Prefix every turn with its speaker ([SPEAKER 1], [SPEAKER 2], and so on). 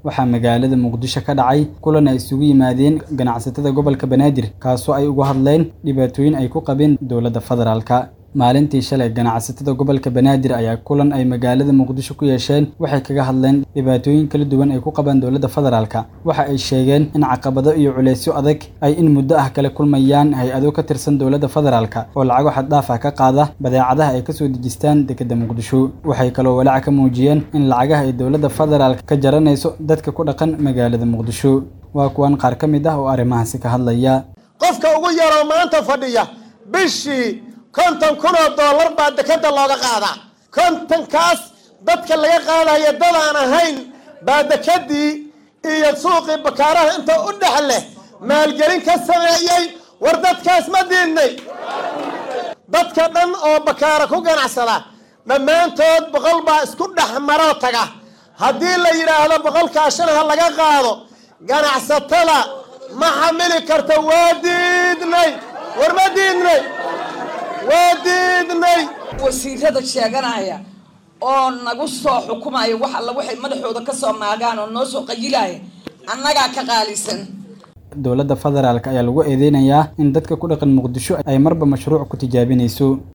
[SPEAKER 1] waxaa magaalada muqdisho ka dhacay kulan ay isugu yimaadeen ganacsatada gobolka banaadir kaasoo ay uga hadleen dhibaatooyin ay ku qabeen dowladda federaalka maalintii shalay ganacsatada gobolka banaadir ayaa kulan ay magaalada muqdisho ku yeesheen waxay kaga hadleen dhibaatooyin kala duwan ay ku qabaan dowladda federaalka waxa ay sheegeen in caqabado iyo culeysyo adag ay in muddo ah kala kulmayaan hay-ado ka tirsan dowladda federaalka oo lacago xad dhaaf ah ka qaada badeecadaha ay kasoo dejistaan dekedda muqdisho waxay kaloo walaaca ka muujiyeen in lacagaha ay dowladda federaalka ka jaranayso dadka ku dhaqan magaalada muqdisho waa kuwan qaar ka mid ah oo arrimahaasi ka hadlaya
[SPEAKER 2] qofka ugu yaroo maanta fadhiya bishii konton kun oo dollar baa dekeda looga qaadaa kontonkaas dadka laga qaadaya dadaan ahayn baa dekedii iyo suuqii bakaaraha inta u dhex leh maalgelin ka sameeyey war dadkaas ma diidnay dadka dhan oo bakaara ku ganacsada dhammaantood boqol baa isku dhex maroo taga haddii la yidhaahdo boqolkaa shan ha laga qaado ganacsatada ma xamili karta waa diidnay war ma diidnay waa diidnay
[SPEAKER 3] wasiirada sheeganaya oo nagu soo xukumaya wax alla waxay madaxooda ka soo maagaan oo noo soo qayilaya annagaa ka qaalisan
[SPEAKER 1] dowladda federaalk ayaa lagu eedeynayaa in dadka ku dhaqan muqdisho ay marba mashruuc ku tijaabinayso